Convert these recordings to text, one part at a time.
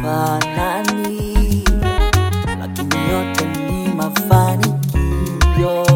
hayafanani, lakini yote ni mafanikio.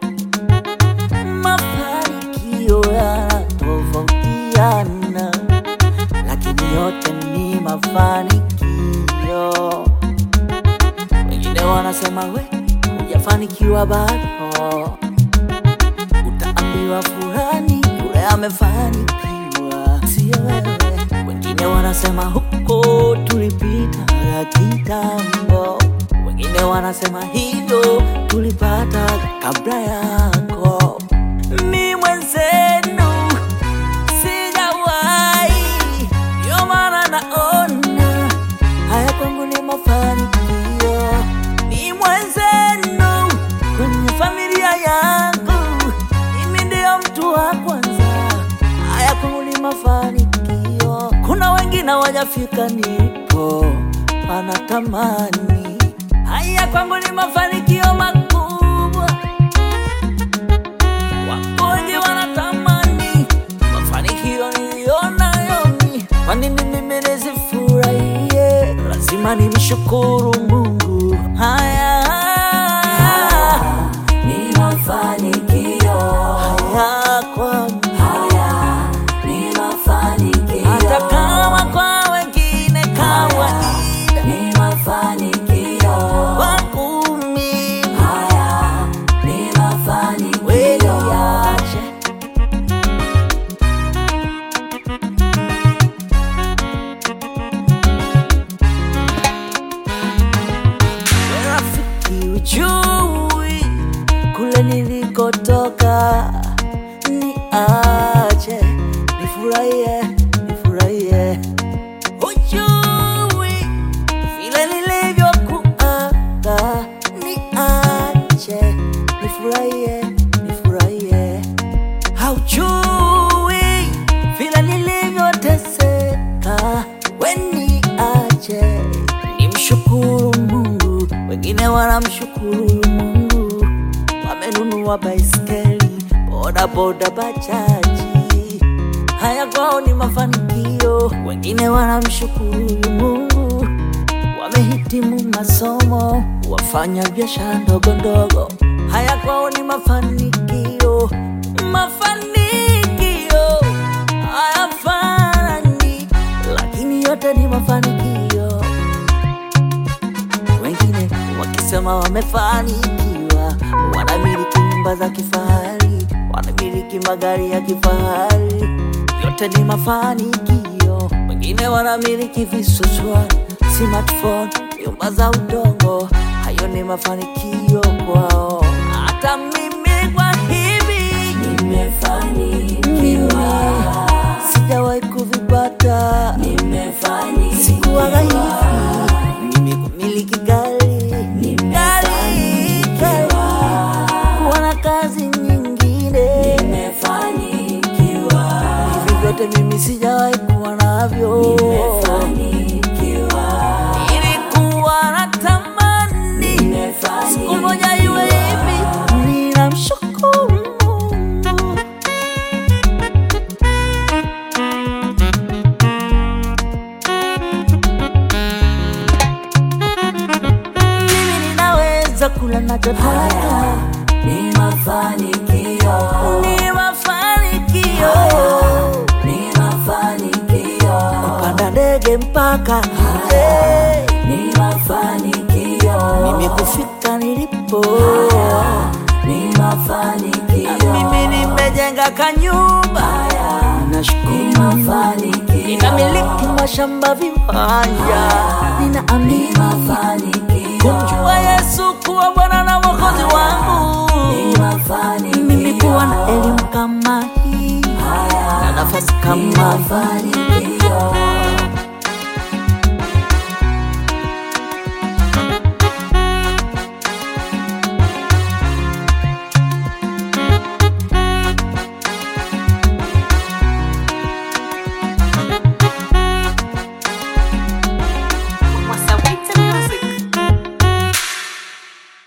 Mafanikio yanatofautiana, lakini yote ni mafanikio. Wengine wanasema we hujafanikiwa bado, utaambiwa fulani yule amefanikiwa, sio wewe. Wengine wanasema huko tulipita kitambo, wengine wanasema hivyo tulipata kabla yako. Mi mwenzenu sijawahi, ndio maana naona haya kwangu ni mafanikio. Ni mwenzenu kwenye familia yangu, mimi ndio mtu wa kwanza. Haya kwangu ni mafanikio. Kuna wengine wajafika nipo, wanatamani. Haya kwangu ni mafanikio makubwa. Wako wengi wanatamani mafanikio niliyonayo mimi. Kwa nini mimi nisifurahie? Lazima nimshukuru Mungu. Haya ni mafanikio, haya kwangu, haya ni mafanikio, hata kama kwa wengine kawaida, ni mafanikio, kwangu mimi haya ni mafanikio, weliache rafiki, ujui kule nilikotoka, niache nifurahie, nifurahie. Ujui vile nilivyokuaga, niache nifurahie, nifurahie. Haujui vile nilivyoteseka, we niache nimshukuru Mungu. Wengine wanamshukuru Mungu, wamenunua baiskeli, boda boda, bajaji. Haya kwao ni mafanikio. Wengine wanamshukuru Mungu, wamehitimu masomo, wafanya biashara ndogo ndogo. Haya kwao ni mafanikio, mafanikio hayafanani, lakini yote ni mafanikio. Wengine wakisema wamefanikiwa, wanamiliki nyumba za kifahari, wanamiliki magari ya kifahari, yote ni mafanikio. Wengine wanamiliki visuswa, smartphone, nyumba za udongo, hayo ni mafanikio kwao. Hata mimi kwa hivi nimefanikiwa, sijawahi kuvipata, nimefanikiwa, sikuwaga hivi mimi kumiliki gari gari, gari, kuwa na kazi nyingine nimefanikiwa, hivi vyote mimi sijawahi kuwa navyo. nimefanikiwa, Nilikuwa natamani siku moja iwe hivi, ninamshukuru Mungu. Mimi ninaweza kula nachotaka, ni mafanikio, ni mafanikio. ni mafanikio, Kupanda ndege mpaka hey. ni mafanikio, mimi kufika nilipo, ni mafanikio, mimi nimejenga kanyumba, ni nashukuru mafanikio, ninamiliki mashamba viwanja, ninaamini mafanikio, kumjua Yesu kuwa Bwana na Mwokozi wangu, ni mafanikio, mimi kuwa na elimu kama hii na nafasi kama hii mafanikio.